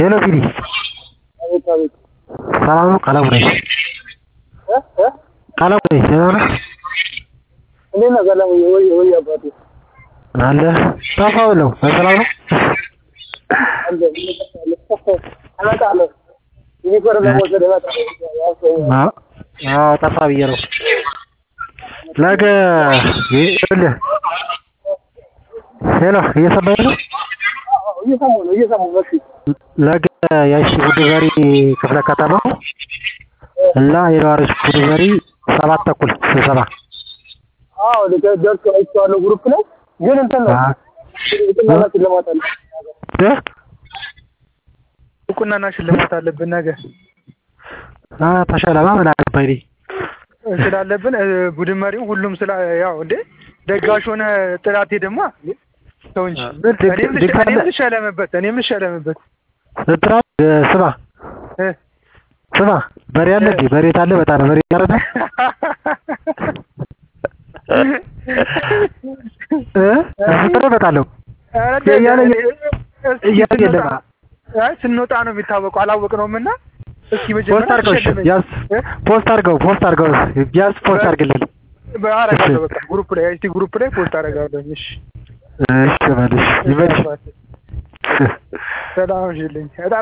ሄሎ ቢኒ አቤት አቤት ሰላም ነው? ቀለሙ ነኝ። እ እ ቀለሙ ነኝ። ደህና ነህ? እንዴት ነህ ቀለሙዬ? ወይ ወይ አባቴ አለ ጠፋ ብለው በሰላም ነው? አለ እመጣለሁ። ዩኒፎርም ለመውሰድ እመጣለሁ። ያው አዎ አዎ፣ ጠፋ ብዬ ነው። ነገ ይኸውልህ ሄሎ እየሰማኸኝ ነው? እየሰሙ ነው እየሰሙ ነው። እሺ ነገ ያቺ ቡድበሪ ክፍለ ከተማ እና የነዋሪዎች ቡድበሪ ሰባት ተኩል ስብሰባ አዎ ልክ- ደርሶ አይቼዋለሁ ግሩፕ ላይ ግን እንትን ነው እውቅናና ሽልማት አለ። እ? እውቅናና ሽልማት አለብን ነገ አ ተሸለማ ምን አገባኝ እኔ ስላለብን እ፣ ቡድን መሪው ሁሉም ስላ ያው እንዴ ደጋሽ ሆነ ጥላቴ ደግሞ ሰው እንጂ ምን ድግ- እኔም ልሽ- ድግ- እኔም ልሸለምበት እኔም ልሸለምበት እንትና እ፣ ስማ እ። ስማ በሬ አለ እንዴ? በሬ ታለ በጣም በሬ ያረዳ እ በሬ በጣለሁ ኧረ እያለ እስኪ እያለ ስንወጣ- የለም። አይ ስንወጣ ነው የሚታወቀው አላወቅነውም እና እስኪ ፖስት መጀመሪያ አድርገው እሺ፣ ተሸልመኝ። ቢያንስ እ? ፖስት አድርገው ፖስት አድርገው ቢያንስ ፖስት አድርግልን። አደርጋለሁ በቃ ግሩፕ ላይ አይቲ ግሩፕ ላይ ፖስት አደርጋለሁ እሺ እሺ በልሽ ይበልሽ። ሰላም ሽልኝ